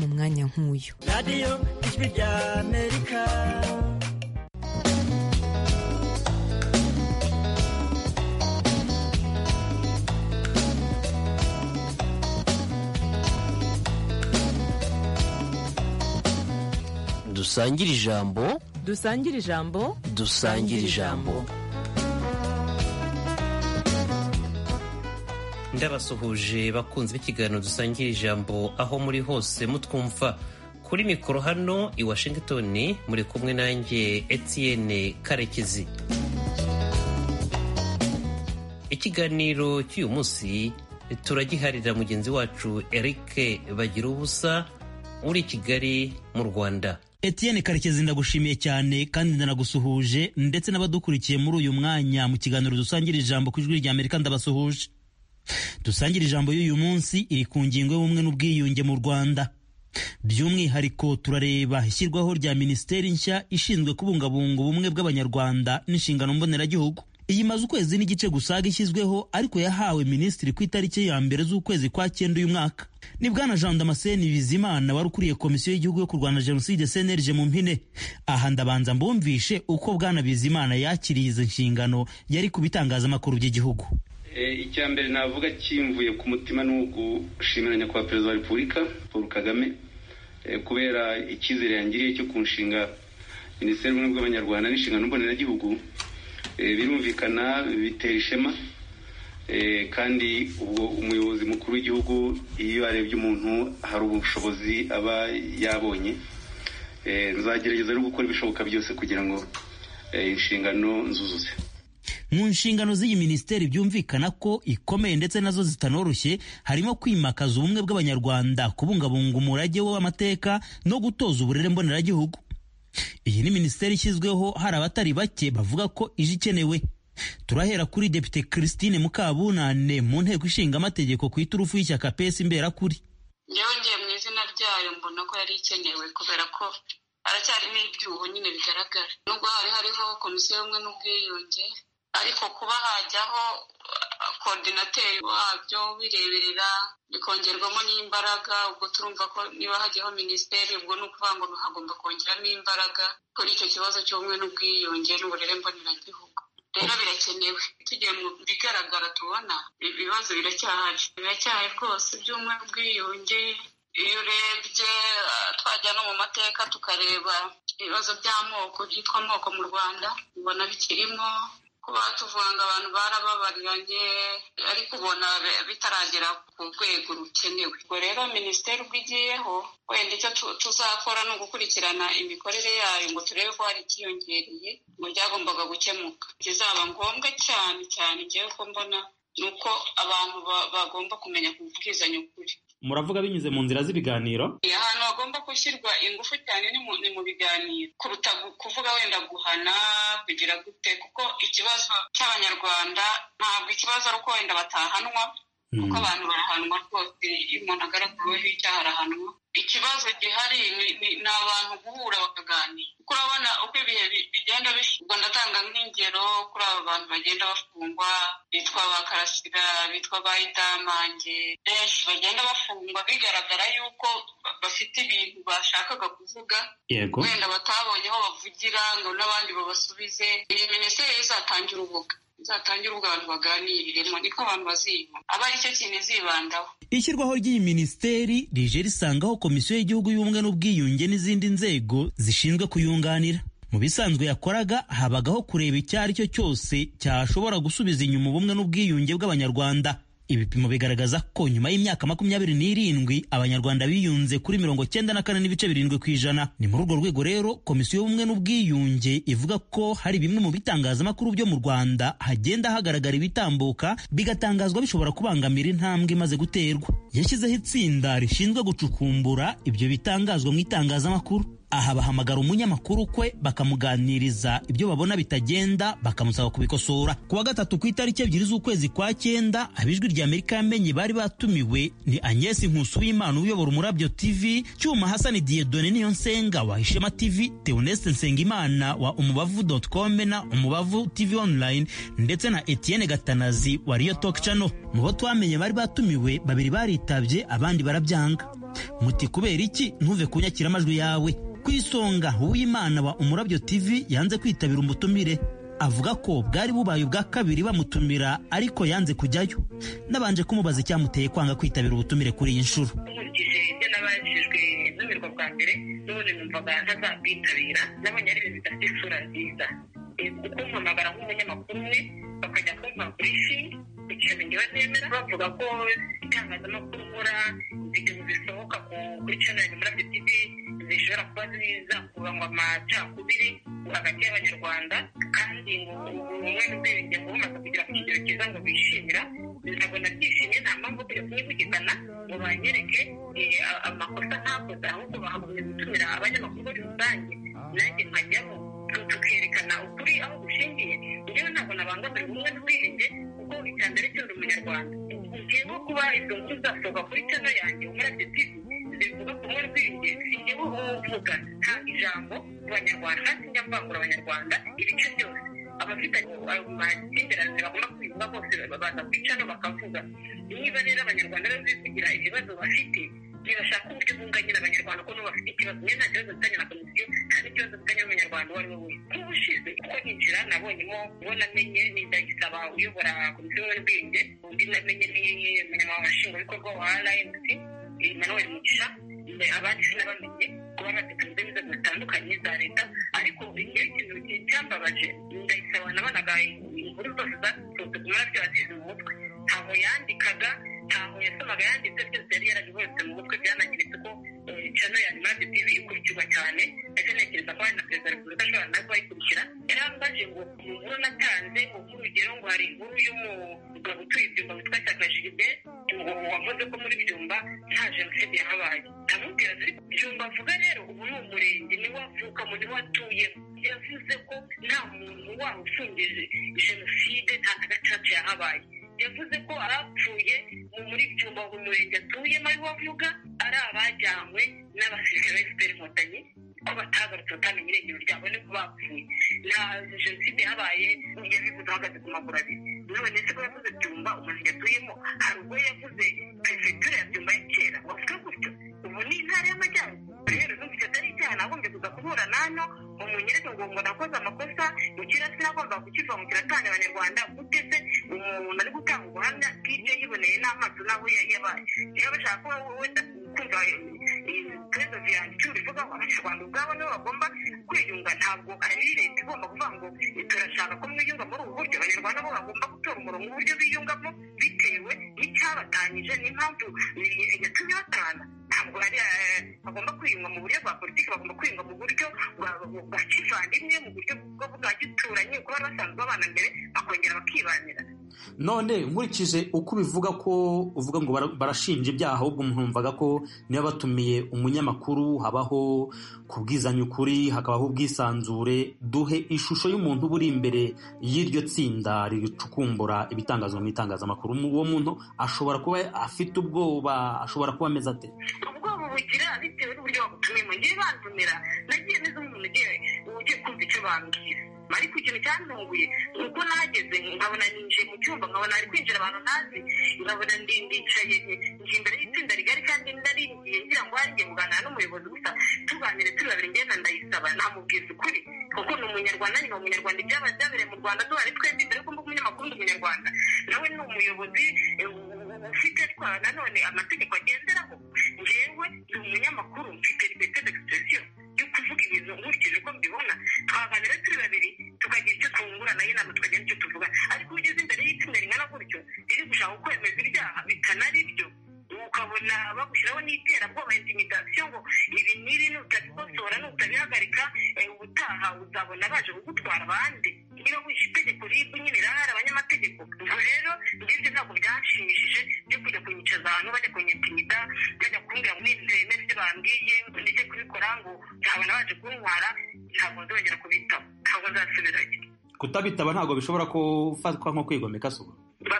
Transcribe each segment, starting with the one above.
mu mwanya nk'uyu radiyo ijwi rya amerika dusangire ijambo dusangire ijambo dusangire ijambo ndabasuhuje bakunze b'ikiganiro dusangira ijambo aho muri hose mutwumva kuri mikoro hano i washington muri kumwe nanjye etienne karekezi ikiganiro cy'uyu munsi turagiharira mugenzi wacu eric bagira ubusa uri i kigali mu rwanda Etienne Karekezi ndagushimiye cyane kandi ndanagusuhuje ndetse n'abadukurikiye muri uyu mwanya mu kiganiro dusangira ijambo ku ijwi rya Amerika ndabasuhuje dusangira ijambo y'uyu munsi iri ku ngingo y'ubumwe n'ubwiyunge mu Rwanda by'umwihariko turareba ishyirwaho rya minisiteri nshya ishinzwe kubungabunga ubumwe bw'abanyarwanda n'inshingano mboneragihugu iyi maze ukwezi n'igice gusaga ishyizweho ariko yahawe minisitiri ku itariki ya mbere z'ukwezi kwa cyenda uyu mwaka ni bwana jean damascene bizimana wari ukuriye komisiyo y'igihugu yo kurwanya jenoside cnlg mu mpine aha ndabanza mbumvishe uko bwana bizimana yakiriye izi nshingano yari ku bitangazamakuru by'igihugu icya mbere navuga kimvuye ku mutima ni ugushimira nyakubahwa perezida wa repubulika paul kagame kubera icyizere yangiriye cyo kunshinga minisiteri y'ubumwe bw'abanyarwanda n'inshingano mboneragihugu birumvikana bitera ishema kandi ubwo umuyobozi mukuru w'igihugu iyo arebye umuntu hari ubushobozi aba yabonye nzagerageza no gukora ibishoboka byose kugira ngo inshingano nzuzuze mu nshingano z'iyi minisiteri byumvikana ko ikomeye ndetse nazo zitanoroshye harimo kwimakaza ubumwe bw'abanyarwanda kubungabunga umurage w'amateka no gutoza uburere mboneragihugu iyi ni minisiteri ishyizweho hari abatari bake bavuga ko ije ikenewe turahera kuri depite christine mukabunane mu nteko ishinga amategeko ku iturufu y'ishyaka pesi imberakuri yongeye mu izina ryayo mbona ko yari ikenewe kubera ko haracyarimo ibyuho nyine bigaragara nubwo hari hariho komisiyo y'ubumwe n'ubwiyunge ariko kuba hajyaho koordinateri wabyo bireberera bikongerwamo n'imbaraga ubwo turumva ko niba hajyaho minisiteri ubwo ni ukuvuga ngo hagomba kongeramo imbaraga kuri icyo kibazo cy'ubumwe n'ubwiyunge n'uburere mboneragihugu rero birakenewe tugiye mu bigaragara tubona ibibazo biracyahari biracyahari rwose by'ubumwe n'ubwiyunge iyo urebye twajya no mu mateka tukareba ibibazo by'amoko byitwa amoko mu rwanda ubona bikirimo kuba tuvuga ngo abantu barababariranye ariko ubona bitaragera ku rwego rukenewe ubwo rero minisiteri ubwo igiyeho wenda icyo tuzakora ni ugukurikirana imikorere yayo ngo turebe ko hari ikiyongereye mu byagombaga gukemuka ikizaba ngombwa cyane cyane ngewe ko mbona ni uko abantu bagomba kumenya kubwizanya ukuri muravuga binyuze mu nzira z'ibiganiro ahantu hagomba gushyirwa ingufu cyane ni mu biganiro kuruta kuvuga wenda guhana kugira gute kuko ikibazo cy'abanyarwanda ntabwo ikibazo ari uko wenda batahanwa kuko abantu barahanwa rwose iyo umuntu agaragaweho icyaha arahanwa ikibazo gihari ni abantu guhura bakaganira kuko urabona uko ibihe bigenda ubwo ndatanga nk'ingero kuri aba bantu bagenda bafungwa bitwa ba karasira bitwa ba idamange benshi bagenda bafungwa bigaragara yuko bafite ibintu bashakaga kuvuga wenda batabonye aho bavugira ngo n'abandi babasubize iyi minisiteri izatanga urubuga izatangire ubwo abantu baganiriremo niko abantu baziyuma aba ari cyo kintu izibandaho ishyirwaho ry'iyi minisiteri rije risangaho komisiyo y'igihugu y'ubumwe n'ubwiyunge n'izindi nzego zishinzwe kuyunganira mu bisanzwe yakoraga habagaho kureba icyo ari cyo cyose cyashobora gusubiza inyuma ubumwe n'ubwiyunge bw'abanyarwanda ibipimo bigaragaza ko nyuma y'imyaka makumyabiri n'irindwi abanyarwanda biyunze kuri mirongo cyenda na kane n'ibice birindwi ku ijana ni muri urwo rwego rero komisiyo y'ubumwe n'ubwiyunge ivuga ko hari bimwe mu bitangazamakuru byo mu rwanda hagenda hagaragara ibitambuka bigatangazwa bishobora kubangamira intambwe imaze guterwa yashyizeho itsinda rishinzwe gucukumbura ibyo bitangazwa mu itangazamakuru aha bahamagara umunyamakuru kwe bakamuganiriza ibyo babona bitagenda bakamusaba kubikosora ku wa gatatu ku itariki ebyiri z'ukwezi kwa cyenda abijwi rya amerika yamenye bari batumiwe ni agnes nkusu w'imana uyobora umurabyo tv cyuma hasani diyedone niyo nsenga wa ishema tv teoneste nsengimana wa umubavu com na umubavu tv online ndetse na etienne gatanazi wa riyo talk channel mu bo twamenye bari batumiwe babiri baritabye abandi barabyanga muti kubera iki ntuve kunyakira amajwi yawe ku isonga uwimana wa umurabyo tv yanze kwitabira umutumire avuga ko bwari bubaye ubwa kabiri bamutumira ariko yanze kujyayo nabanje kumubaza icyamuteye kwanga kwitabira ubutumire kuri iyi nshuro nkurikije ibyo nabajijwe ntumirwa bwa mbere n'ubundi numvaga ntazabwitabira nabonye ari ibintu bidafite isura nziza Eh, kuko mpamagara nk'umunyamakuru umwe bakajya kumpa briefing ku kintu ngewe nemera bavuga ko itangazamakuru nkora ibintu bisohoka ku- kuri channel muri tv zishobora kuba zizakuba ngo amacakubiri hagati y'abanyarwanda kandi ngo ubumwe n'ubwiyunge ngo bumaze kugera ku kigero cyiza ngo bishimira ntabwo nabyishimye nta mpamvu yo kunyivugikana ngo banyereke eh, a- amakosa ntakoze ahubwo bakagombye gutumira abanyamakuru muri rusange nanjye nkajyamo tu- tukerekana ukuri aho gushingiye njyewe ntabwo nabangamira ubumwe n'ubwiyunge kuko icya mbere cyo ndi umunyarwanda ngewe kuba izo nkuru zasohoka kuri channel yanjye umurabyo tv zivuga ku bumwe n'ubwiyunge si njyewe uvuga nta ijambo ku banyarwanda sinjya mvangura abanyarwanda ibice byose abafite ayo makimbirane bagomba kwibuka bose baza kwicara bakavuga niba rero abanyarwanda bari kugira ibibazo bafite ntibashaka uburyo bunganyira abanyarwanda kuko n'ubu bafite ikibazo niyo nta kibazo mfitanye na komisiyo nta n'ikibazo mfitanye n'umunyarwanda uwo ari we wese nk'ubushize kuko ninjira nabonyemo uwo namenye ni ndagisaba uyobora komisiyo y'ubwenge undi namenye ni umunyamabanga nshingwabikorwa wa rmc emmanuel mugisha abandi sinabamenye kuba batekanze inzego zitandukanye za leta ariko igihe ikintu cyambabaje ndayisaba nabonaga inkuru zose zaturutse ku marabyo azizi mu mutwe ntaho yandikaga ntaho yasomaga yanditse byose yari yarabibonetse mu mutwe byanageretse ko cano ya marabyo tv ikurikirwa cyane ndetse ntekereza ko hari na perezida wa repubulika ashobora nawe kubayikurikira yari ambaje ngo mu nkuru natanze ngo nk'urugero ngo hari inkuru y'umugabo utuye ibyumba witwa cyakajiride wavuze ko muri byumba nta jenoside yahabaye ndamubwira ati byumba avuga rero ubu ni umurenge niwo avukamo niwo atuyemo yavuze ko nta muntu waba ufungije jenoside nta na gacaca yahabaye yavuze ko arapfuye mu muri byumba mu murenge atuyemo ariwo avuga ari abajyanywe n'abasirikare ba efuperi inkotanyi ko batagarutse batamenye irengero ryabo niko bapfuye nta jenoside yahabaye yabivuze ahagaze ku maguru abiri none se ko yavuze byumba umurenge atuyemo hari ubwo yavuze perefegitura ya byumba ya kera wavuga gutyo ubu ni intara y'amajyaruguru rero numvise atari icyaha nagombye kuza kuhura nano umunyereke ngo ngo nakoze amakosa ukira sinagomba kukivangukira atanga abanyarwanda gute se umuntu ari gutanga ubuhamya bw'ibyo yiboneye n'amaso n'aho ya- yabaye iyo bashaka ko wenda kumva ibibazo byanjye bivuga ngo abanyarwanda ubwabo nibo bagomba kwiyunga ntabwo ari leta igomba kuvuga ngo turashaka ko mwiyunga muri ubu buryo abanyarwanda bo bagomba gutora umurongo uburyo biyungamo bitewe n'icyabatanyije n'impamvu eh, yatumye batana ntabwo ari eh, bagomba kwiyunga mu buryo bwa politiki bagomba kwiyunga mu buryo bwa- bwa kivandimwe mu buryo bwo- bwa gituranyi kuko bari basanzwe babana mbere bakongera bakibanira none nkurikije uko ubivuga ko uvuga ngo bara- barashinja ibyaha ahubwo mwumvaga ko niba batumiye umunyamakuru habaho kubwizanya ukuri hakabaho ubwisanzure duhe ishusho y'umuntu uba uri imbere y'iryo tsinda ricukumbura ibitangazwa mu itangazamakuru uwo muntu ashobora kuba afite ubwoba ashobora kuba ameze ate ubwoba bugira bitewe n'uburyo bagutumiyemo ngewe bantumira nagiye meze nk'umuntu ugiye ugiye kumva icyo bambwira ariko ikintu cyantunguye ni uko nahageze nkabona ninjiye mu cyumba nkabona ari kwinjira abantu ntazi nkabona ndi- ndicaye nje imbere y'itsinda rigari kandi ndaringiye ngira ngo haringiye kuganira n'umuyobozi gusa tuganire turi babiri ngenda ndayisaba namubwiza ukuri kuko ni umunyarwanda nyuma umunyarwanda ibyaba byabereye mu rwanda duhari twebwe mbere y'uko mba umunyamakuru ndi umunyarwanda nawe ni umuyobozi eh, ufite twa nanone amategeko agenderaho ngewe ni umunyamakuru mfite liberté d'expression yo kuvuga ibintu nkurikije uko mbibona twaganira turi babiri tukagira icyo twunguranaho inama tukagira icyo tuvuga ariko iyo ugeze imbere y'itsinda ringana gutyo riri gushaka kwemeza ibyaha bitanari byo ukabona bagushyiraho n'iterabwoba intimidasiyo ngo ibi n'ibi nutabikosora nutabihagarika eh, ubutaha uzabona baje kugutwara abandi niba wishe itegeko ribu nyine rirahari abanyamategeko ubwo rero ngibyo ntabwo byanshimishije byo kujya kunyicaza ahantu bajya kunyitimida bajya kumbwira ngo ntemere ibyo bambwiye ngo ndeke kubikora ngo nzabona baje kuntwara ntabwo nzongera kubitaho ntabwo nzasubirayo kutabitaba ntabwo bishobora gufatwa nko kwigomeka suba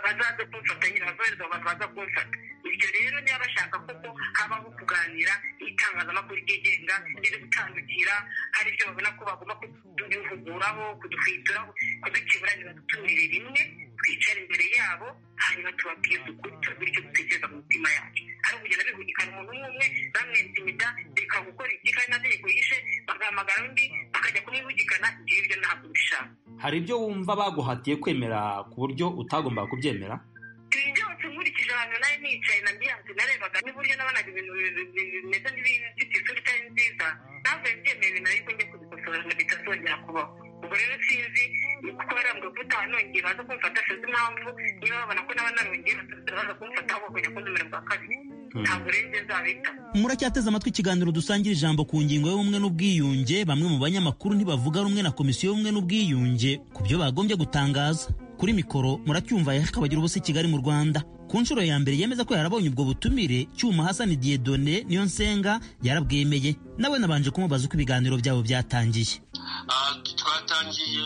bazaze kumfata nyine abazohereza abantu baza kumfata ibyo rero niba bashaka koko habaho kuganira n'itangazamakuru ryigenga riri gutandukira hari ibyo babona ko bagomba kuduvuguraho kudufituraho kudukiburanira dutumire rimwe twicara imbere yabo hanyuma tubabwire dukuri tubabwire icyo dutekereza mu mitima yacu ari ukugenda bihugikana umuntu umwe umwe bamwenza imida reka gukora iki kandi na tegeko yishe bagahamagara undi bakajya kumwihugikana ibyo ngibyo ntabwo bishaka hari ibyo wumva baguhatiye kwemera ku buryo utagomba kubyemera byose nkurikije abantu nawe nicaye na byanze narebaga n'uburyo nabonaga ibintu bimeze nk'ibifite isura itari nziza ntabwo mbyemeye ibintu ariko njye kubikosora ngo bitazongera kubaho ubwo rero sinzi kuko barambwira ko utanongera baza kumfata sinzi impamvu niba babona ko naba narongera baza kumfata aho bakajya kuntumira bwa kabiri ntabwo rero ibyo nzabitaho muracyateze amatwi ikiganiro dusangira ijambo ku ngingo y'ubumwe n'ubwiyunge bamwe mu banyamakuru ntibavuga rumwe na komisiyo y'ubumwe n'ubwiyunge ku byo bagombye gutangaza kuri mikoro muracyumva yakabagira ubusa i kigali mu rwanda ku nshuro ya mbere yemeza ko yarabonye ubwo butumire cyuma hasani diyedone niyo nsenga yarabwemeye nawe nabanje kumubaza uko ibiganiro byabo byatangiye Ah, twatangiye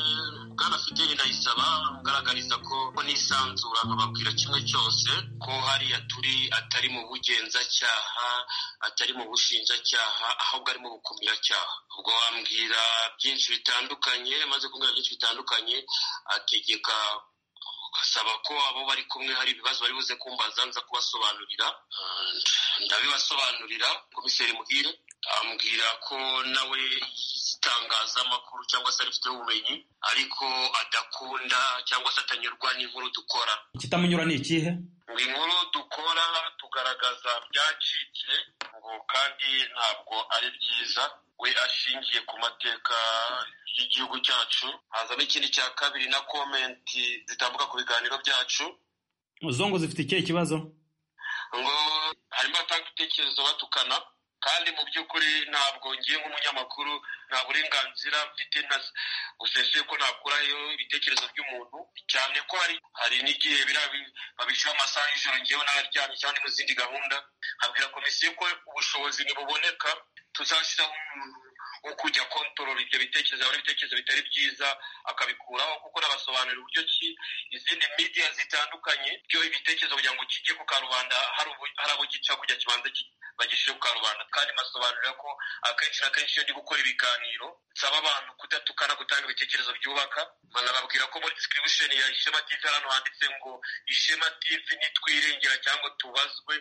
bwana fideli ndayisaba mugaragariza ko ko nisanzura nkababwira kimwe cyose ko hariya turi atari mu bugenzacyaha atari mu bushinjacyaha ahubwo ari mu bukumira-cyaha ubwo wambwira byinshi bitandukanye maze kumbwira byinshi bitandukanye ategeka ugasaba ko abo bari kumwe hari ibibazo bari buze kumbaza nza kubasobanurira Ah, ndabibasobanurira komiseri muhire ambwira ko nawe itangazamakuru cyangwa se arifiteho ubumenyi ariko adakunda cyangwa se atanyurwa n'inkuru dukora ikitamunyura ni ikihe ngo inkuru dukora tugaragaza byacitse ngo kandi ntabwo ari byiza we ashingiye ku mateka y'igihugu cyacu hazamo ikindi cya kabiri na komenti zitambuka ku biganiro byacu zongo zifite ikihe kibazo ngo harimo batanga ibitekerezo batukana kandi mu by'ukuri ntabwo ngiye nk'umunyamakuru nta burenganzira mfite ntazi busesuye ko nakurayo ibitekerezo by'umuntu cyane ko hari hari n'igihe biriya bi- babishyira amasaha y'ijoro ngewe n'abaryamye cyangwa ni mu zindi gahunda habwira komisiyo ko ubushobozi ntibuboneka tuzashyiraho umuntu wo kujya kontorora ibyo bitekerezo abona ibitekerezo bitari byiza akabikuraho kuko nabasobanurira uburyo ki izindi media zitandukanye byo ibitekerezo kugira ngo kijye ku karubanda hari ubu- hari abo gica kujya kibanza ki- bagishije ku karubanda kandi mbasobanurira ko akenshi na kenshi iyo ndi gukora ibiganiro nsaba abantu kudatukana gutanga ibitekerezo byubaka banababwira ko muri description ya ishema tv hari ahantu handitse ngo ishema tv nitwirengera cyangwa tubazwe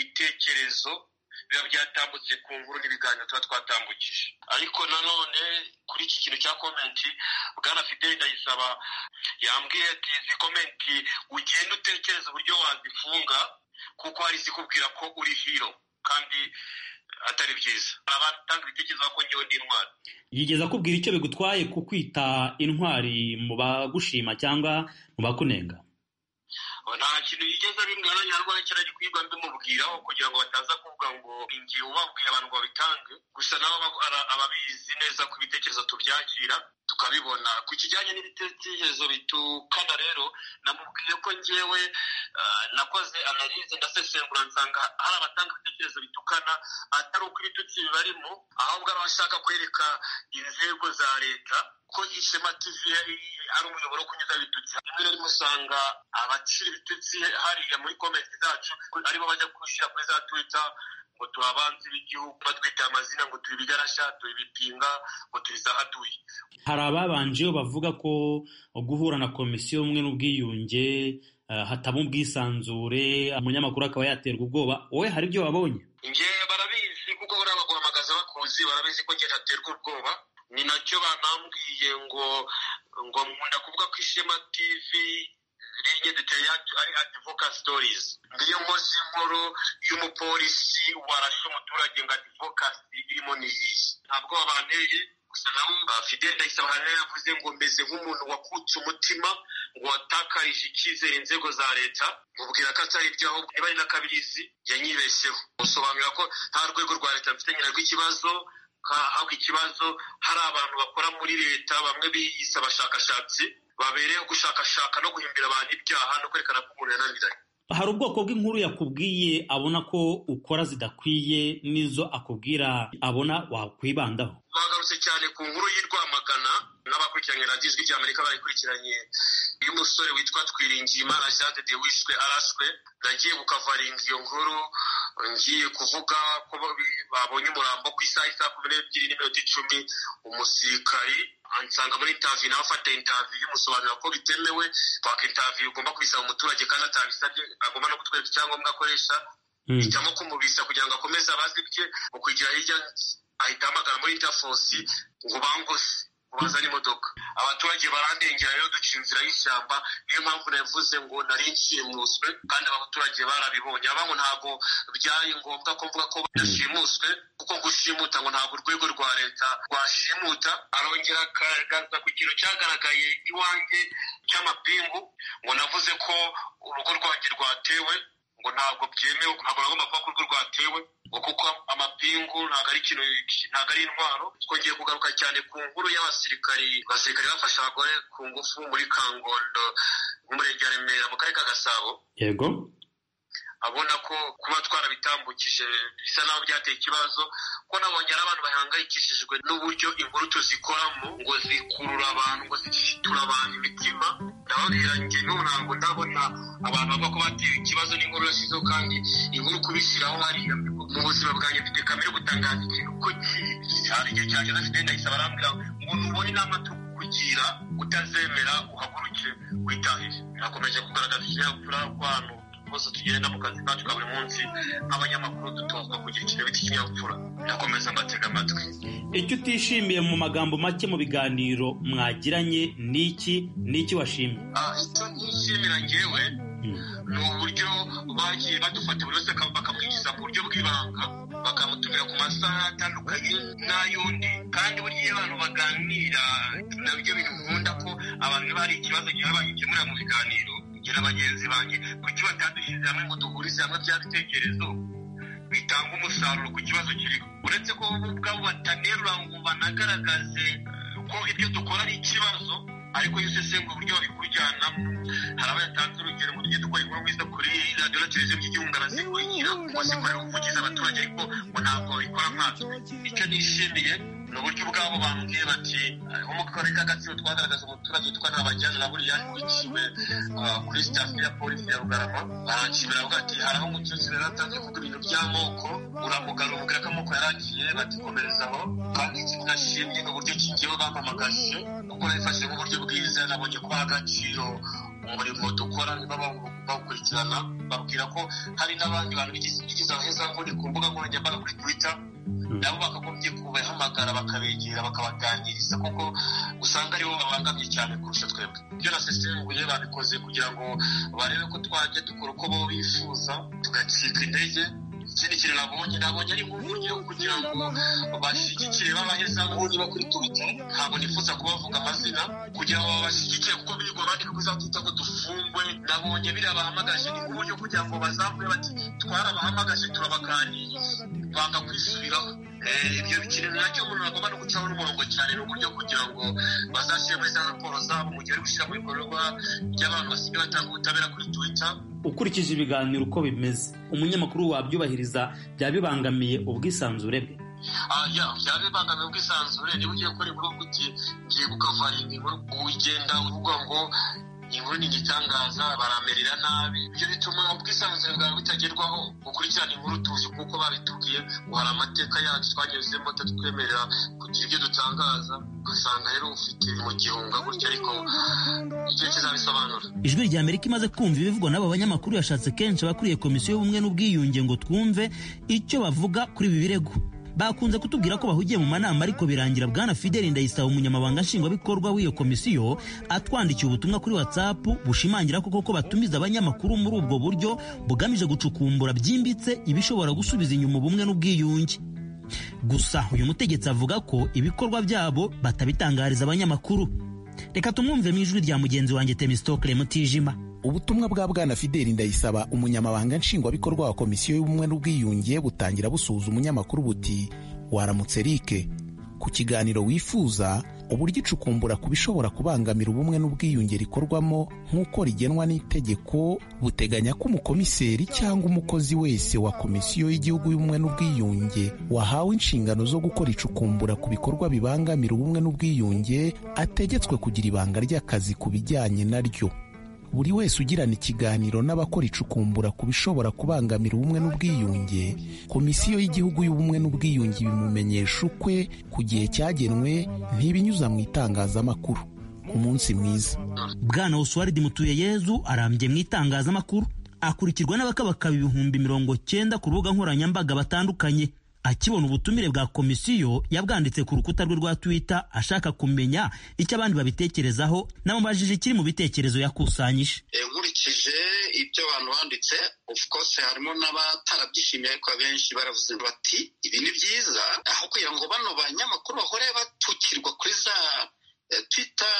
ibitekerezo biba byatambutse ku nkuru n'ibiganiro tuba twatambukije ariko nanone kuri iki kintu cya komenti bwana fideli ndayisaba yambwiye ati izi komenti ugenda utekereza uburyo wazifunga kuko hari izikubwira ko uri hiro kandi atari byiza hari abatanga ibitekerezo bavuga ko ngewe ndi intwari yigeza akubwira icyo bigutwaye ku kwita intwari mu bagushima cyangwa mu bakunenga nta kintu yigeze abibwira nyarwanda cyari kwigwa mbimubwiraho kugira ngo bataza kuvuga ngo ingiye ubabwiye abantu ngo babitange gusa nabo aba- ara- ababizi neza ko ibitekerezo tubyakira tukabibona ku kijyanye n'ibitekerezo bitukana rero namubwiye ko ngewe ah, nakoze analize ndasesengura nsanga hari abatanga ibitekerezo bitukana atari uko ibitutsi bibarimo ahubwo ari abashaka kwereka inzego za leta ko ishema tv yari ari umuyoboro wo kunyuza ibitutsi rimwe na rimwe usanga abacira ibitutsi hariya muri komenti zacu aribo bajya gushyira kuri za twitter ngo turi abanzi b'igihugu batwita amazina ngo turi ibigarasha turi ibipinga ngo turi izahatuye hari ababanje bavuga ko guhura na komisiyo y'ubumwe n'ubwiyunge eh, hataba ubwisanzure umunyamakuru akaba yaterwa ubwoba wowe hari ibyo wabonye njye barabizi kuko buriya baguhamagaza bakuzi barabizi ko njye ntaterwa ubwoba ni nacyo banambwiye ngo ngo nkunda kuvuga ko ishema tv rinye duteye ari adivoka sitorizi ngiyo nkoze inkuru y'umupolisi warashe umuturage ngo adivokasi irimo ni iyihe ntabwo banteye gusa nabo fidele ndayisaba rero yavuze ngo meze nk'umuntu wakutse umutima ngo watakarije icyizere inzego za leta mubwira ko atari ibyo ahubwo niba ari na kabirizi yanyibeshyeho musobanurira ko nta rwego rwa leta mfitanye narwo ikibazo ka- ahubwo ikibazo hari abantu bakora muri leta bamwe biyise abashakashatsi babereyeho gushakashaka no guhimbira abantu ibyaha no kwerekana ko umuntu yananiranye hari ubwoko bw'inkuru yakubwiye abona ko ukora zidakwiye n'izo akubwira abona wakwibandaho bagarutse cyane ku nkuru y'i Rwamagana n'abakurikiranye radiyo ijwi ry'amerika bayikurikiranye y'umusore witwa twiringiyimana jean de de wishwe arashwe nagiye gukavaringa iyo nkuru ngiye kuvuga ko babonye umurambo ku isaha isaha kumi n'ebyiri n'iminota icumi umusirikari ansanga muri intaviyu nawe afata intaviyu musobanura ko bitemewe kwaka intaviyu ugomba kubisaba umuturage kandi atabisabye agomba no kutwereka icyangombwa akoresha ijyamo kumubisa kugira ngo akomeze abaze ibye mu kugira hirya ahita ahamagara muri intafosi ngo bangose bazana imodoka abaturage barandengera rero duca inzira y'ishyamba niyo mpamvu navuze ngo nari nshimuswe kandi abaturage barabibonye abantu ntabwo byari ngombwa ko mvuga ko badashimuswe kuko gushimuta ngo ntabwo urwego rwa leta rwashimuta arongera akagaragaza ku kintu cyagaragaye iwanjye cy'amapingu ngo navuze ko urugo rwanjye rwatewe ngo ntabwo byemewe ntabwo nagomba kuba ko urwo rwatewe ngo kuko amapingu ntabwo ari ikintu ntabwo ari intwaro twongeye kugaruka cyane ku nkuru y'abasirikari abasirikari bafasha abagore ku ngufu muri kangondo umurenge wa remera mu karere ka gasabo yego abona ko kuba twarabitambukije bisa naho byateye ikibazo ko nabonye ari abantu bahangayikishijwe n'uburyo inkuru tuzikoramo ngo zikurura abantu ngo zishitura abantu imitima ndababwira njye n'ubu ntabwo ndabona abantu bavuga ko batewe ikibazo n'inkuru yashyizeho kandi inkuru kubishyiraho hariya mu buzima bwanjye mfite kamere yo gutangaza ikintu ko hari igihe cyanjye adafite ndahise barambwira ngo ntubone inama tukugira utazemera uhaguruke witahire birakomeje kugaragaza ikinyabupfura kwano twose tugenda mu kazi kacu ka buri munsi nk'abanyamakuru dutozwa kugira ikintu cy'ikinyabupfura ndakomeza mbatega amatwi icyo utishimiye mu magambo make mu biganiro mwagiranye ni iki ni iki washimye icyo nishimira ngewe ni uburyo bagiye badufata buri wese bakamwinjiza mu buryo bw'ibanga bakamutumira ku masaha atandukanye n'ay'undi kandi burya iyo abantu baganira nabyo bintu nkunda ko abantu bari ikibazo gihe bagikemurira mu biganiro kugira bagenzi banjye kuki batadushyize hamwe ngo duhurize hamwe bya bitekerezo bitanga umusaruro ku kibazo kiriho uretse ko bo ubwabo batanerura ngo banagaragaze ko ibyo dukora ari ikibazo ariko iyo usesengura uburyo babikujyanamo hari abayatanze urugero ngo tujye dukora inkuru nk'izo kuri radiyo na televiziyo by'igihugu arazikurikira ngo zikorera ubuvugizi abaturage ariko ngo ntabwo babikora nkatwe icyo nishimiye ni uburyo ubwabo bambwiye bati nko mu karere k'agatsibo twagaragaza umuturage twari abajyana na buriya yakurikiwe kuri sitasiyo ya polisi ya rugarama baranshimira avuga ati hari aho umukecuru yari atanze kuvuga ibintu by'amoko uramugarura ubwira ko amoko yaragiye badukomereza aho kandi kinashimye ni uburyo kingewe bampamagaje kuko nabifashe nk'uburyo bwiza nabonye ko agaciro umurimo dukora niba bawukurikirana babwira ko hari n'abandi bantu bigize aheza nk'uri ku mbuga nkoranyambaga kuri twita nabo bakagombye kubahamagara bakabegera bakabaganiriza kuko usanga aribo babangamye cyane kurusha twebwe ibyo nasesenguye babikoze kugira ngo barebe ko twajya dukora uko bo bifuza tugacika intege ikindi kintu nabonye nabonye ari nk'uburyo kugira ngo bashyigikire babaheza nk'undi bakuri tubita ntabwo nifuza kubavuga amazina kugira ngo babashyigikire kuko birirwa bandika ko uzatwita ngo dufungwe nabonye biriya bahamagaje ni nk'uburyo kugira ngo bazavuge bati twarabahamagaje turabaganiriye banga kwisubiraho ibyo bikiri nacyo umuntu agomba no gucaho n'umurongo cyane n'uburyo kugira ngo bazashyire muri za raporo zabo mu gihe bari gushyira mu bikorwa by'abantu basigaye batanga ubutabera kuri twita ukurikije ibiganiro uko bimeze umunyamakuru wabyubahiriza byaba bibangamiye ubwisanzure bwe byaba bibangamiye ubwisanzure niba ugiye gukora inkuru uti ngiye gukavaringa inkuru ugenda uvuga ngo inkuru ni igitangaza baramerera nabi ibyo bituma ubwisanzure bwawe butagerwaho ukurikirana inkuru tuzi kuko babitubwiye ngo hari amateka yacu twanyuzemo atatwemerera kugira ibyo dutangaza ugasanga rero ufite mu gihunga gutya ariko igihe kizabisobanura ijwi rya amerika imaze kumva ibivugwa n'aba banyamakuru yashatse kenshi abakuriye komisiyo y'ubumwe n'ubwiyunge ngo twumve icyo bavuga kuri ibi birego bakunze kutubwira ko bahugiye mu manama ariko birangira bwana fideli ndayisaba umunyamabanga nshingwabikorwa w'iyo komisiyo atwandikiye ubutumwa kuri whatsapp bushimangira ko koko batumiza abanyamakuru muri ubwo buryo bugamije gucukumbura byimbitse ibishobora gusubiza inyuma ubumwe n'ubwiyunge gusa uyu mutegetsi avuga ko ibikorwa byabo batabitangariza abanyamakuru reka tumwumve mu ijwi rya mugenzi wanjye temistokle mutijima ubutumwa bwa bwana fideli ndayisaba umunyamabanga nshingwabikorwa wa komisiyo y'ubumwe n'ubwiyunge butangira busuhuza umunyamakuru buti waramutse rike ku kiganiro wifuza uburyo icukumbura ku bishobora kubangamira ubumwe n'ubwiyunge rikorwamo nk'uko rigenwa n'itegeko buteganya ko umukomiseri cyangwa umukozi wese wa komisiyo y'igihugu y'ubumwe n'ubwiyunge wahawe inshingano zo gukora icukumbura ku bikorwa bibangamira ubumwe n'ubwiyunge ategetswe kugira ibanga ry'akazi ku bijyanye naryo buri wese ugirana ikiganiro n'abakora icukumbura ku bishobora kubangamira ubumwe n'ubwiyunge komisiyo y'igihugu y'ubumwe n'ubwiyunge ibimumenyesha ukwe ku gihe cyagenwe ntibinyuza mu itangazamakuru umunsi mwiza bwana osuwaridi mutuyeyezu arambye mu itangazamakuru akurikirwa n'abakabakaba ibihumbi mirongo cyenda ku rubuga nkoranyambaga batandukanye akibona ubutumire bwa komisiyo yabwanditse ku rukuta rwe rwa twitter ashaka kumenya icyo abandi babitekerezaho namubajije ikiri mu bitekerezo yakusanyije nkurikije ibyo abantu banditse of course harimo n'abatarabyishimiye ariko abenshi baravuze bati ibi ni byiza aho kugira ngo bano banyamakuru bahore batukirwa kuri za twitter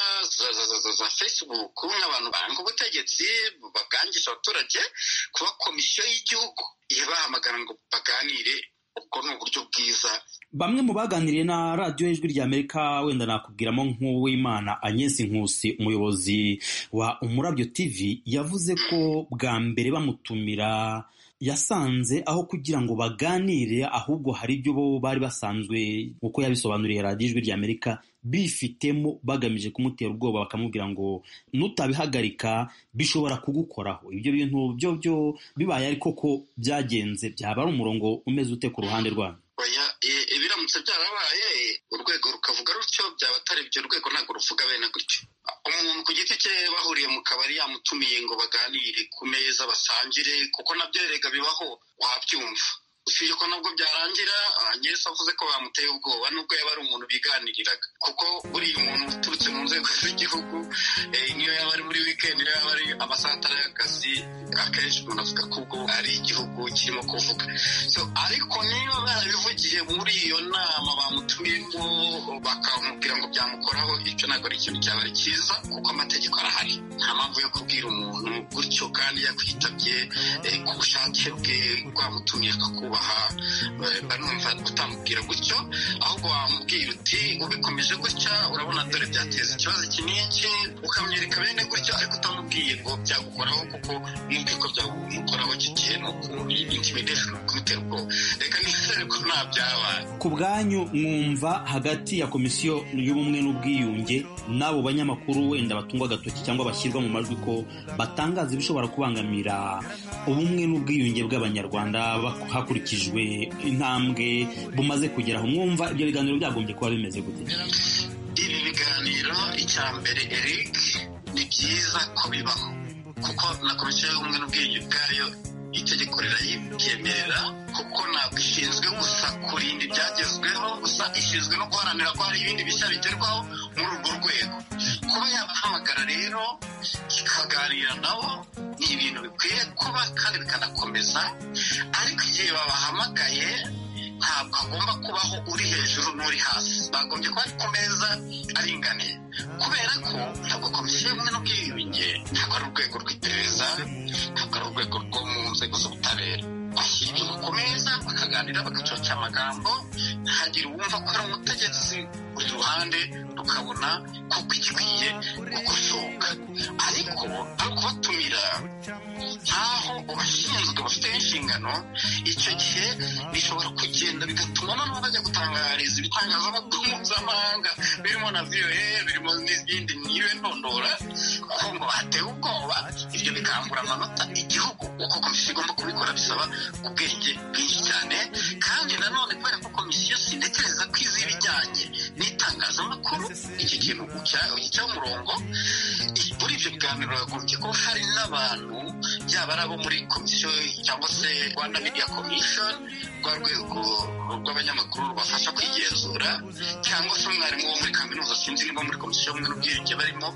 za facebook nk'abantu banga ubutegetsi babwangisha abaturage kuba komisiyo y'igihugu ibahamagara ngo baganire ubwo ni uburyo bwiza bamwe mu baganiriye na radiyo y'ijwi ry'amerika wenda nakubwiramo nk'uwimana agnes nkusi umuyobozi wa umurabyo tv yavuze ko bwa mbere bamutumira yasanze aho kugira ngo baganire ahubwo hari ibyo bo bari basanzwe uko yabisobanuriye radiyo ijwi ry'amerika bifitemo bagamije kumutera ubwoba bakamubwira ngo nutabihagarika bishobora kugukoraho ibyo bintu byo byo bibaye ariko ko byagenze byaba ari umurongo umeze ute ku ruhande rwanyu biramutse byarabaye urwego rukavuga rutyo byaba atari ibyo rwego ntabwo ruvuga bene gutyo umuntu ku giti cye bahuriye mu kabari yamutumiye ngo baganire ku meza basangire kuko nabyo erega bibaho wabyumva usibye ko nabwo byarangira nyese avuze ko bamuteye ubwoba nubwo yaba ari umuntu biganiriraga kuko buriya umuntu uturutse mu nzego z'igihugu niyo yaba ari muri wikendi niyo yaba ari amasaha atari y'akazi akenshi umuntu avuga ko ubwo ari igihugu kirimo kuvuga ariko niba barabivugiye muri iyo nama bamutumiyemo bakamubwira ngo byamukoraho icyo ntabwo ari ikintu cyaba ari cyiza kuko amategeko arahari nta mpamvu yo kubwira umuntu gutyo kandi yakwitabye ku bushake bwe rwamutumye akakuba banumva utamubwira gutyo ahubwo wamubwira uti ubikomeje gutya urabona dore byateza ikibazo iki n'iki ukamwereka bene gutya ariko utamubwiye ngo byagukoraho kuko mwumve ko byagukoraho iki gihe ni ukuntu kumutera ubwoba reka nizere ko nta byabaye ku bwanyu mwumva hagati ya komisiyo y'ubumwe n'ubwiyunge n'abo banyamakuru wenda batungwa agatoki cyangwa bashyirwa mu majwi ko batangaza ibishobora kubangamira ubumwe n'ubwiyunge bw'abanyarwanda hakurikijwe hakurikijwe intambwe bumaze kugeraho mwumva ibyo biganiro byagombye kuba bimeze gute ibi biganiro icya mbere eric ni byiza ko bibaho kuko na komisiyo y'ubumwe n'ubwiyunge bwayo itegeko rirayibyemerera kuko ntabwo ishinzwe gusa kurinda ibyagezweho gusa ishinzwe no guharanira ko hari ibindi bishya bigerwaho muri urwo rwego kuba yabahamagara rero ikaganira nabo ni ibintu bikwiye kuba kandi bikanakomeza ariko igihe babahamagaye ntabwo hagomba kubaho uri hejuru n'uri hasi bagombye kuba ari ku meza aringaniye kubera ko ntabwo komisiyo y'ubumwe n'ubwiyunge ntabwo ari urwego rw'iperereza ntabwo ari urwego rwo mu nzego z'ubutabera bashyira ku meza bakaganira bagacoca amagambo ntihagire uwumva ko ari umutegetsi buri ruhande rukabona ko gikwiye gukosoka ariko ari ukubatumira nkaho ubashinzwe bafite inshingano icyo gihe bishobora kugenda bigatuma noneho bajya gutangariza ibitangazamakuru mpuzamahanga birimo na voa birimo n'izindi niwe ndondora kuko ngo batewe ubwoba ibyo bikangura amanota igihugu uko komisiyo igomba kubikora bisaba ubwenge bwinshi cyane kandi nanone kubera ko komisiyo sindekereza ko izi ibijyanye n'itangazamakuru iki kintu cyaho umurongo muri ibyo biganiro bagombye ko hari n'abantu yaba ari abo muri komisiyo cyangwa se rwanda media commission rwa rwego rw'abanyamakuru rubafasha kwigenzura cyangwa se umwarimu wo muri kaminuza sinzi niba muri komisiyo y'ubumwe n'ubwiyunge barimo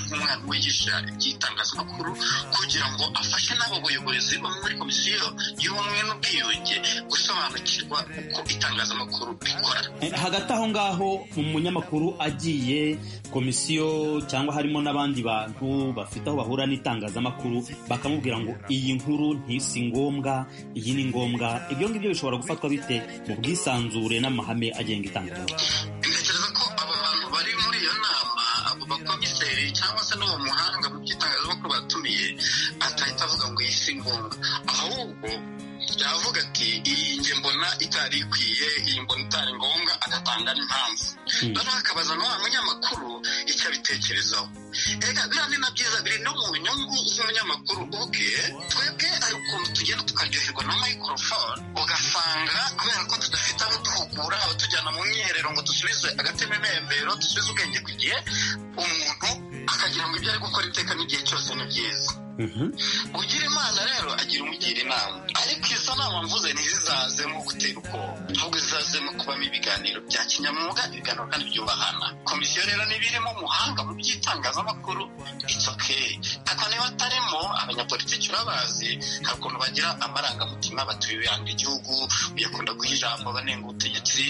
nk'umwarimu wigisha iby'itangazamakuru kugira ngo afashe n'abo bayobozi bo muri komisiyo y'ubumwe n'ubwiyunge gusobanukirwa uko itangazamakuru rikora hagati aho ngaho umunyamakuru agiye komisiyo cyangwa harimo n'abandi bantu bafite aho bahura n'itangazamakuru bakamubwira ngo iyi nkuru ntisi ngombwa iyi ni ngombwa ibyo ngibyo bishobora gufatwa bite mu bwisanzure n'amahame agenga itangazamakuru ndatekereza ko aba bantu bari muri iyo nama abo bakomiseri cyangwa se n'uwo muhanga mu by'itangazamakuru batumiye atahita avuga ngo iyi si ngombwa ahubwo yavuga ati iyi nge mbona itari ikwiye iyi mbona itari ngombwa agatanga rubanda n'impamvu noneho hakabaza na wa munyamakuru icyo abitekerezaho reka biriya ni na byiza biri no mu nyungu z'umunyamakuru ubwe twebwe ari ukuntu tugenda tukaryoherwa na microphone ugasanga kubera ko tudafite aho duhugura abatujyana mu myiherero ngo dusubize agatemembero dusubize ubwenge ku gihe umuntu akagira ngo ibyo ari gukora iteka n'igihe cyose ni byiza ugira imana rero agira umugira inama ariko izo nama mvuze ntizizaze mu gutera ubwoba ahubwo zizaze mu kubamo ibiganiro bya kinyamwuga ibiganiro kandi byubahana komisiyo rero niba irimo umuhanga mu by'itangazamakuru it's okay ariko niba atarimo abanyapolitiki urabazi hari ukuntu bagira amarangamutima batuyanga igihugu uyakunda guha ijambo banenga ubutegetsi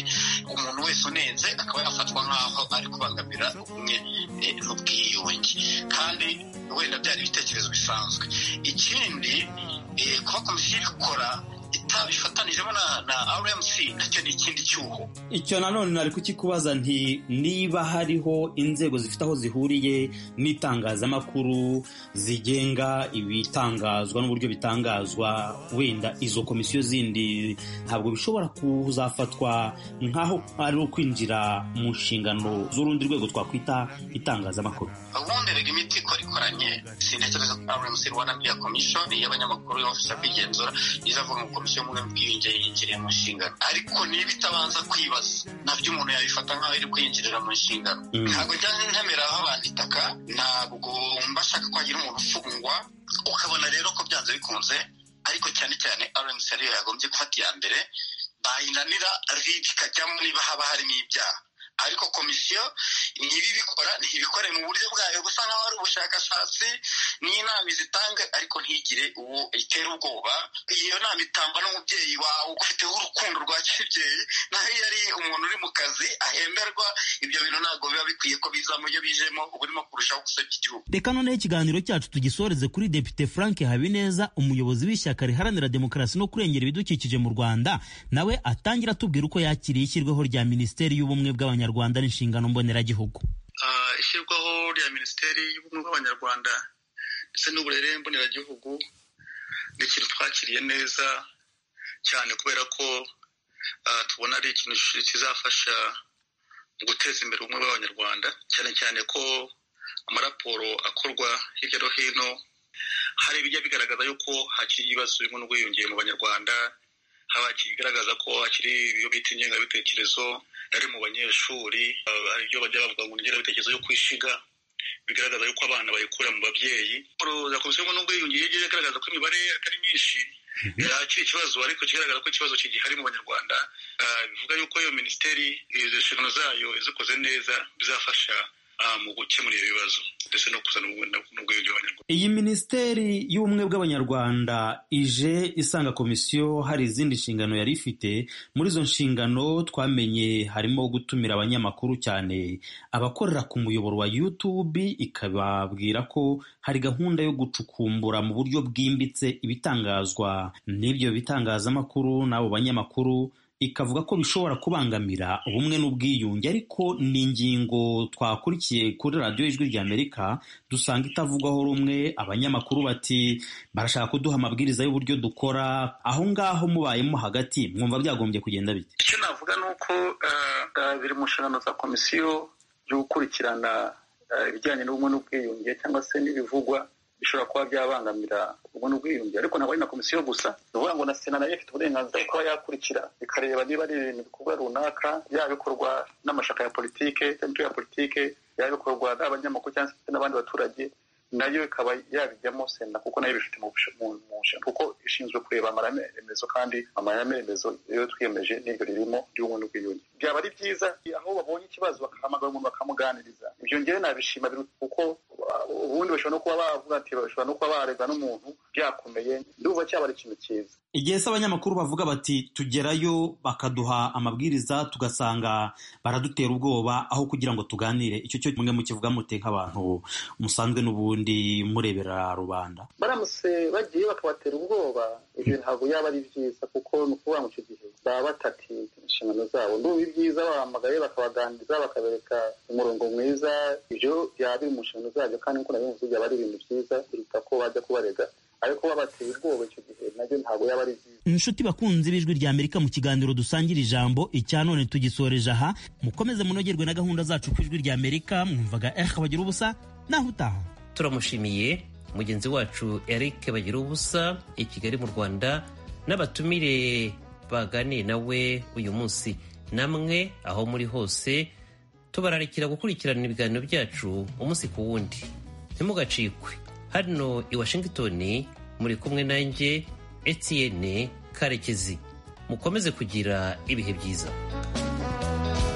umuntu wese unenze akaba yafatwa nk'aho ari kubangamira ubumwe eh, n'ubwiyunge kandi wenda byari ibitekerezo bisanzwe ikindi eh, kuba komisiyo ikora itabifatanijemo na, na rmc nacyo ni ikindi cyuho icyo nanone nari kukikubaza nti niba hariho inzego zifite aho zihuriye n'itangazamakuru zigenga ibitangazwa n'uburyo bitangazwa wenda izo komisiyo zindi ntabwo bishobora kuzafatwa nk'aho ari ukwinjira mu nshingano z'urundi rwego twakwita itangazamakuru ubundi rega imiti ikora ikoranye sintekereza ko rmc rwanda media commission y'abanyamakuru y'ofisa kwigenzura izavuga ngo komisiyo y'ubumwe n'ubwiyunge yinjiriye mu nshingano ariko niba itabanza kwibaza nabyo umuntu yabifata nk'aho iri kwinjirira mu nshingano ntabwo njya ntemera aho abantu itaka ntabwo mba nshaka ko hagira umuntu ufungwa ukabona rero ko byanze bikunze ariko cyane cyane rmc ariyo yagombye gufata iya mbere bayinanira rib ikajyamo niba haba harimo ibyaha ariko komisiyo ntibibikora ntibikore mu buryo bwayo gusa nk'aho ari ubushakashatsi n'inama izitanga ariko ntigire uwo itera ubwoba iyo nama itangwa n'umubyeyi wawe ufiteho urukundo rwa kibyeyi naho iyo ari umuntu uri mu kazi ahemberwa ibyo bintu ntabwo biba bikwiye ko bizamo iyo bijemo uba urimo kurushaho gusebya igihugu reka noneho ikiganiro cyacu tugisoreze kuri depite frank habineza umuyobozi w'ishyaka riharanira demokarasi no kurengera ibidukikije mu rwanda nawe atangira atubwira uko yakiriye ishyirwaho rya minisiteri y'ubumwe bw'abanyarwanda n'inshingano mboneragihugu Ah, ishyirwaho rya minisiteri y'ubumwe bw'abanyarwanda ndetse n'uburere mboneragihugu ni ikintu twakiriye neza cyane kubera ko ah, tubona ari ikintu kizafasha mu guteza imbere ubumwe bw'abanyarwanda cyane cyane ko amaraporo akorwa hirya no hino hari ibijya bigaragaza yuko hakiri ibibazo bimwe n'ubwiyongere mu banyarwanda haba ikigaragaza ko hakiri ibyo bita ingengabitekerezo yari mu banyeshuri uh, hari ibyo bajya bavuga ngo ni ingengabitekerezo yo kwishiga bigaragaza yuko abana bayikura mu babyeyi Raporo ya komisiyo ngo n'ubwiyunge yagiye igaragaza ko imibare atari myinshi yari akiri ikibazo ariko kigaragaza ko ikibazo kigihari mu banyarwanda Uh, bivuga yuko iyo minisiteri izo nshingano zayo izikoze neza bizafasha uh, mu gukemura ibyo bibazo ndetse no kuzana ubumwe n'ubwiyunge mu banyarwanda iyi minisiteri y'ubumwe bw'abanyarwanda ije isanga komisiyo hari izindi nshingano yari ifite muri izo nshingano twamenye harimo gutumira abanyamakuru cyane abakorera ku muyoboro wa youtube ikababwira ko hari gahunda yo gucukumbura mu buryo bwimbitse ibitangazwa n'ibyo bitangazamakuru n'abo banyamakuru ikavuga ko bishobora kubangamira ubumwe n'ubwiyunge ariko ni ingingo twakurikiye kuri radiyo ijwi ry'amerika dusanga itavugwaho rumwe abanyamakuru bati barashaka kuduha amabwiriza y'uburyo dukora aho ngaho mubayemo hagati mwumva byagombye kugenda bite icyo navuga ni uko eh, eh, biri mu nshingano za komisiyo byo gukurikirana eh, ibijyanye n'ubumwe n'ubwiyunge cyangwa se n'ibivugwa bishobora kuba byabangamira ubumwe n'ubwiyunge ariko ntabwo ari na komisiyo gusa ni ukuvuga ngo na sena nayo ifite uburenganzira bwo kuba yakurikira ikareba niba ari ibintu bikorwa runaka yaba bikorwa n'amashyaka ya politike cyangwa imitwe ya politike yaba bikorwa n'abanyamakuru cyangwa se n'abandi baturage nayo ikaba yabijyamo sena kuko nayo ibifite mu bush- mu- mu nshingano kuko ishinzwe kureba amahame remezo kandi amahame remezo iyo twiyemeje n'ibyo ririmo ry'ubumwe n'ubwiyunge byaba ari byiza aho babonye ikibazo bakahamagara umuntu bakamuganiriza ibyo ngewe nabishima biruta kuko uh, ubundi bashobora no kuba bavuga ati bashobora no kuba barebwa n'umuntu byakomeye ndumva cyaba ari ikintu cyiza igihe se abanyamakuru bavuga bati tugerayo bakaduha amabwiriza tugasanga baradutera ubwoba aho kugira ngo tuganire icyo cyo mwe mukivuga mute nk'abantu musanzwe n'ubundi murebera rubanda baramutse bagiye bakabatera ubwoba ibyo ntabwo yaba ari byiza kuko ni ukuvuga mu icyo gihe baba batati inshingano zabo ndumva ibyiza bahamagaye bakabaganiriza bakabereka umurongo mwiza ibyo byaba biri mu nshingano zabyo kandi nk'uko nabivuze byaba ari ibintu byiza kuruta ko bajya kubarega ariko babateye ubwoba icyo gihe nabyo ntabwo yaba ari byiza inshuti bakunzi b'ijwi rya amerika mu kiganiro dusangira ijambo icya none tugisoreje aha mukomeze munogerwe na gahunda zacu ku ijwi rya amerika mwumvaga erika bagira ubusa naho utaha turamushimiye mugenzi wacu eric bagira ubusa i kigali mu rwanda n'abatumire baganiye nawe uyu munsi namwe aho muri hose tubararikira gukurikirana ibiganiro byacu umunsi ku wundi ntimugacikwe hano i washington muri kumwe nanjye etienne karekezi mukomeze kugira ibihe byiza